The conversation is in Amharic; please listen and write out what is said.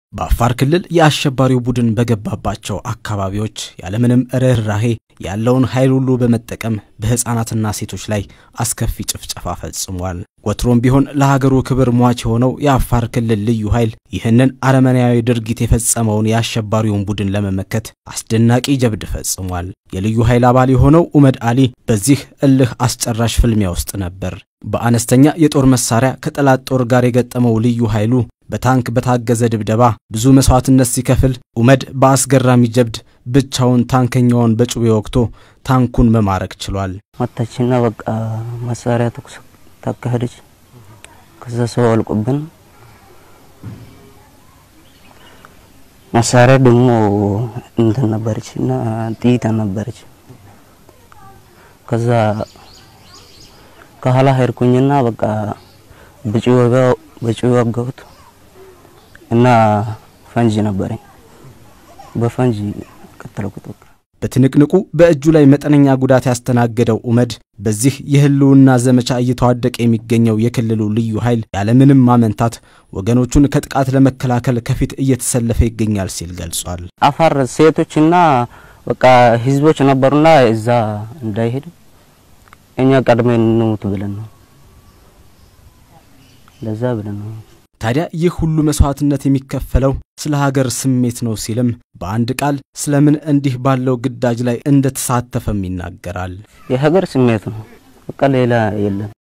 በአፋር ክልል የአሸባሪው ቡድን በገባባቸው አካባቢዎች ያለምንም ርኅራሄ ያለውን ኃይል ሁሉ በመጠቀም በሕፃናትና ሴቶች ላይ አስከፊ ጭፍጨፋ ፈጽሟል። ወትሮም ቢሆን ለሀገሩ ክብር ሟች የሆነው የአፋር ክልል ልዩ ኃይል ይህንን አረመኔያዊ ድርጊት የፈጸመውን የአሸባሪውን ቡድን ለመመከት አስደናቂ ጀብድ ፈጽሟል። የልዩ ኃይል አባል የሆነው ኡመድ አሊ በዚህ እልህ አስጨራሽ ፍልሚያ ውስጥ ነበር። በአነስተኛ የጦር መሳሪያ ከጠላት ጦር ጋር የገጠመው ልዩ ኃይሉ በታንክ በታገዘ ድብደባ ብዙ መስዋዕትነት ሲከፍል ኡመድ በአስገራሚ ጀብድ ብቻውን ታንከኛውን በጩቤ ወቅቶ ታንኩን መማረክ ችሏል። መታችና በቃ መሳሪያ ተኩስ ታካሄደች። ከዛ ሰው አልቆብን መሳሪያ ደግሞ እንትን ነበረች እና ጥይት ነበረች። ከዛ ከኋላ ሄድኩኝና በቃ በጭዌ ወጋሁት እና ፈንጂ ነበረኝ። በፈንጂ ቀጠልኩት። በቃ በትንቅንቁ በእጁ ላይ መጠነኛ ጉዳት ያስተናገደው ኡመድ በዚህ የህልውና ዘመቻ እየተዋደቀ የሚገኘው የክልሉ ልዩ ኃይል ያለምንም ማመንታት ወገኖቹን ከጥቃት ለመከላከል ከፊት እየተሰለፈ ይገኛል ሲል ገልጿል። አፋር ሴቶችና በቃ ህዝቦች ነበሩና እዛ እንዳይሄድ እኛ ቀድሜን እንሙት ብለን ነው ለዛ ብለን ነው። ታዲያ ይህ ሁሉ መስዋዕትነት የሚከፈለው ስለ ሀገር ስሜት ነው ሲልም በአንድ ቃል ስለምን እንዲህ ባለው ግዳጅ ላይ እንደተሳተፈም ይናገራል። የሀገር ስሜት ነው፣ በቃ ሌላ የለም።